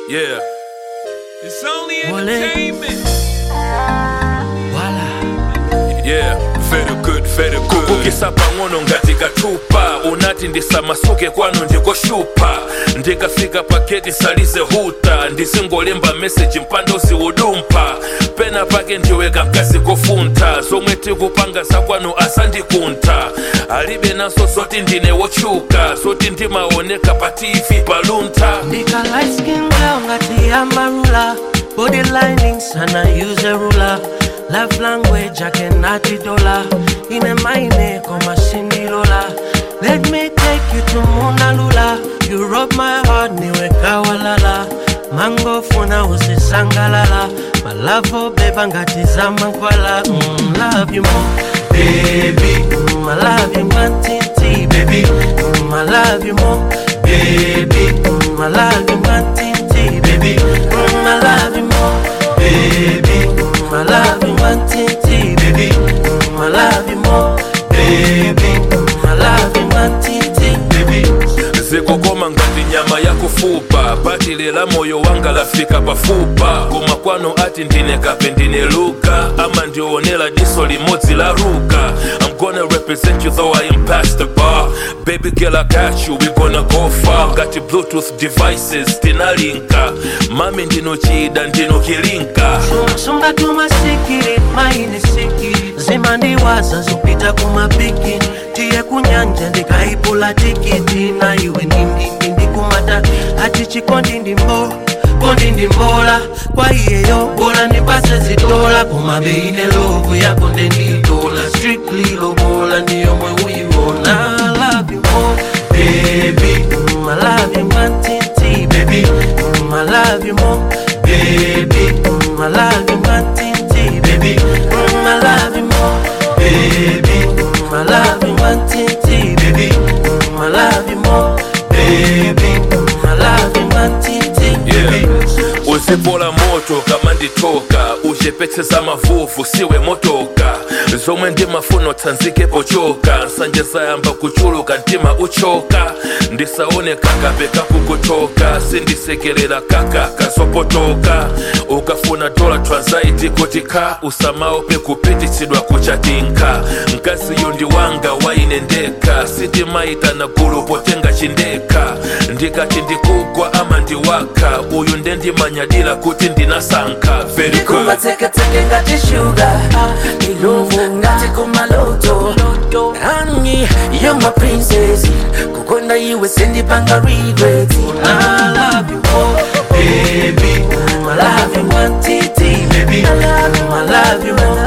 Yeah. It's only Wale. entertainment. Voila. Yeah, very good, very good. kukisa pang'ono ngati kachupa unati ndisamasuke kwanu ndikoshupa ndikafika paketi salize huta ndizingolemba meseji mpando ziwudumpa pena pake ndiweka mkazi kofuntha zomwe tikupanga zakwanu asandikunta alibe naso zoti ndine wotchuka zoti ndimaoneka pa tv paluntha Nika light skin girl ngati amarula Body linings and I use a ruler Love language I cannot dollar Ine maine koma sindilola Let me take you to Mona Lula You rub my heart niwe kawalala Mango funa usisangalala My love for beba ngati zamankwala mm, Love you more Baby mm, I love you mantiti Baby mm, I love you more Baby mm, I love you mantiti Baby mm, I love you more Baby mm, I love you mantiti Baby mm, I love you more Baby mm, I love you mantiti Baby zikokoma ngati nyama yakufupa patilera moyo wanga lafika pafupa koma kwano ati ndine kape ndine luka ama ndionera diso limodzi la ruka i'm gonna represent you though i am past the bar baby girl i got you we gonna go far ngati bluetooth devices tinalinka mami ndino chida ndino kilinka sunga tumasikiri maini sikiri zimandiwaza zopita kumapiki tiye kunyanja ndikaipula tikiti na iwe ndindindi ndikumata ati chikondi ndimbo kondi ndimbola kwa iyeyo bola ndipase zitola koma beine lovu yako ndenditola strictly lobola ndiyomwe uyiona I love you more baby mm, I love you mantiti baby mm, I love you more baby mm, I love you mantiti baby mm, I love you more baby mm, I love you mantiti baby mm, I love you more baby mm, I love you mantiti baby uzipola moto kama nditoka uchepetseza mavuvu siwe motoka zomwe ndimafuna tsanzike pochoka nsanje zayamba kuchuluka mtima uchoka ndisaone kakape kakukutoka sindisekerera kaka kazopotoka ukafuna dola transaiti kuti ka usamaope kupititsidwa kuchatinka mkaziyo ndi wanga waine ndeka sitimaitana gulu potenga chindeka ndikati ndikugwa ama ndiwaka uyu ndendimanyadira kuti ndinasankha very good kumateketeke ngati shuga iluvu ngati kumaloto Honey, you're my princess kukonda iwe sindipanga regret I love you more, baby. Mm, I love you, one TT, baby. Mm, I love you more,